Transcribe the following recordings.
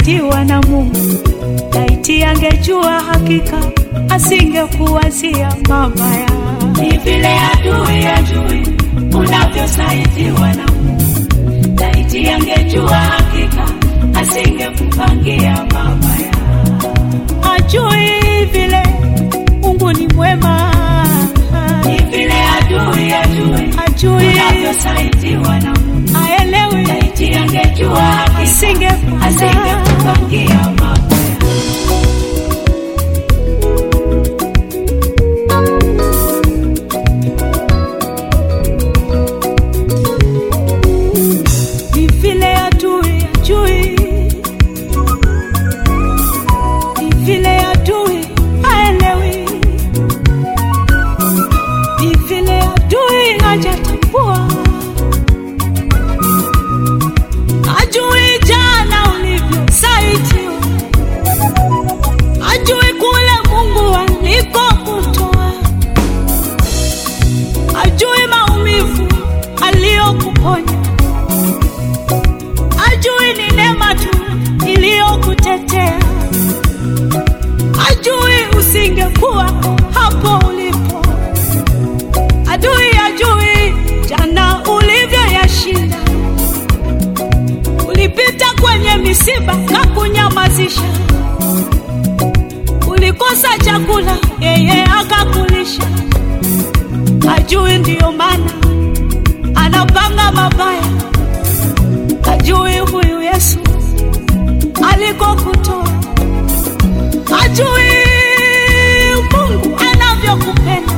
ulivyosaitiwa na Mungu. Laiti angejua hakika asingekuwazia mabaya. Ni vile adui ajui unavyosaitiwa na Mungu. Laiti angejua hakika asingekupangia mabaya. Ajui vile Mungu ni mwema, Ni vile adui ajui ajui unavyosaitiwa na Mungu. aelewi, Laiti angejua hakika asingekuwazia asingekupangia mabaya. ni vile adui ajui, ni vile adui haelewi, ni vile adui hajatambua, ajui jana ulivyosaitiwa, ajui kule Mungu alikokutoa, ajui maumivu aliyokuponya ajui ni neema tu iliyokutetea, ajui usingekuwa hapo ulipo, adui ajui jana ulivyoyashinda. Ulipita kwenye misiba na kunyamazisha, ulikosa chakula, yeye akakulisha. Ajui ndiyo maana anapanga mabaya ajui huyu Yesu alikokutoa, ajui Mungu anavyokupenda,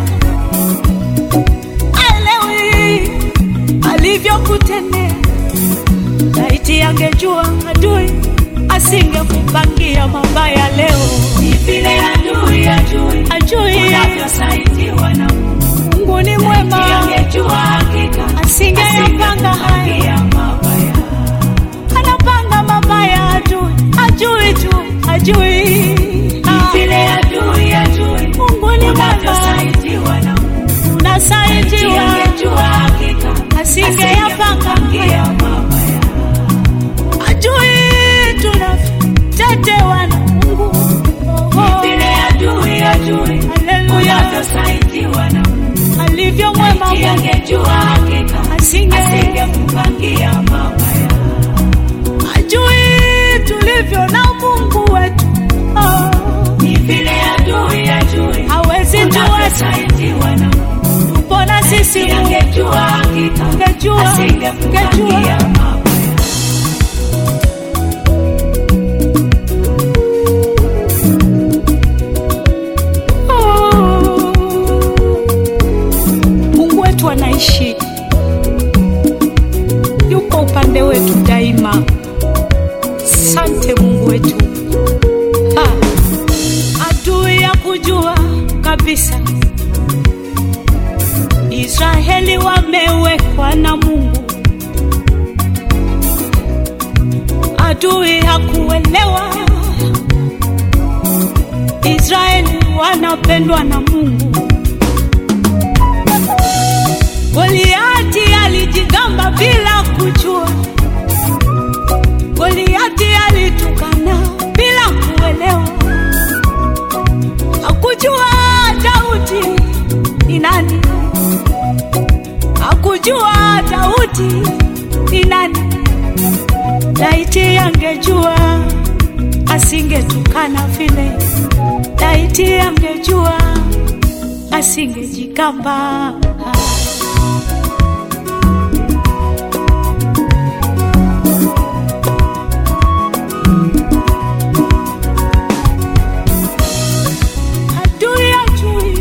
aelewi alivyokutendea. Laiti angejua adui asingekupangia mabaya leo, Ni vile adui ajui ajui unavyosaitiwa na Mungu. Mungu ni Laiti mwema, angejua hakika asingeyapanga haya asingekupangia mabaya. anapanga mabaya adui, ajui tu, ajui Ah, Vile adui ajui Mungu ni mwema, unavyosaitiwa na Mungu. unasaidiwa, Angejua hakika asingeyapanga asingekupangia mabaya. ajui tunavyotetewa na Mungu. Oh, Vile adui ajui haleluya, unavyosaitiwa na Mungu. alivyo mwema Laiti Mungu, angejua hakika asinge asingekupangia mabaya. ajui tulivyo na Mungu wetu. Oh, Ni vile adui ajui hawezi tuacha, unavyosaitiwa na Mungu. tupo na sisi Laiti Mungu, angejua hakika ungejua, asingekupangia ungejua mabaya. Mungu wetu anaishi, yuko upande wetu daima. Sante Mungu wetu. Ha. Adui ya kujua kabisa Israeli wamewekwa na Mungu. Adui hakuelewa Israeli wanapendwa na Mungu. Goliati alijigamba bila kujua, Goliati alitukana bila kuelewa, hakujua Daudi ni nani, hakujua Daudi ni nani. Laiti angejua asingetukana vile, laiti angejua asingejigamba. Adui ajui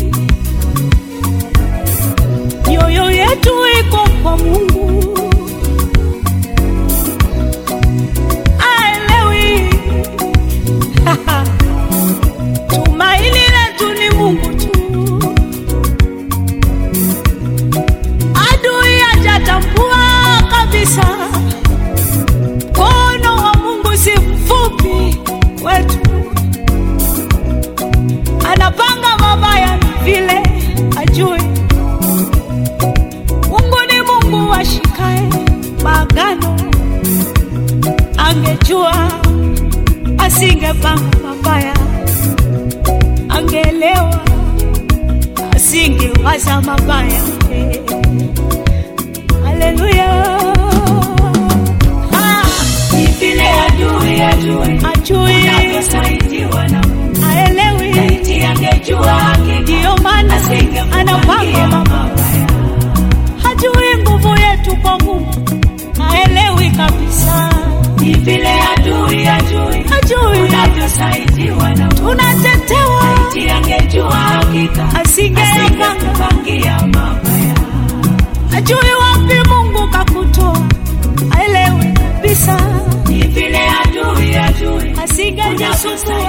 mioyo yetu iko kwa Mungu, aelewi tumaini letu ni Mungu tu. Adui hajatambua kabisa mkono wa Mungu si mfupi wetu anapanga mabaya vile ajui. Mungu ni Mungu ashikae maagano, angejua asingepanga mabaya, angeelewa, asingewaza mabaya. Haleluya! Ah, Ni vile adui ajui Ajui, unavyosaidiwa na Mungu. aelewi, Laiti angejua hakika ndiyo maana anapanga asingekupangia mabaya. mabaya. Hajui nguvu yetu kwa Mungu, haelewi kabisa, Ni vile adui ajui hajui unavyosaidiwa na Mungu. tunatetewa, Laiti angejua hakika asingeyapanga, asingekupangia mabaya. hajui wapi Mungu kakutoa, haelewi kabisa, Ni vile adui ajui asingejisumbua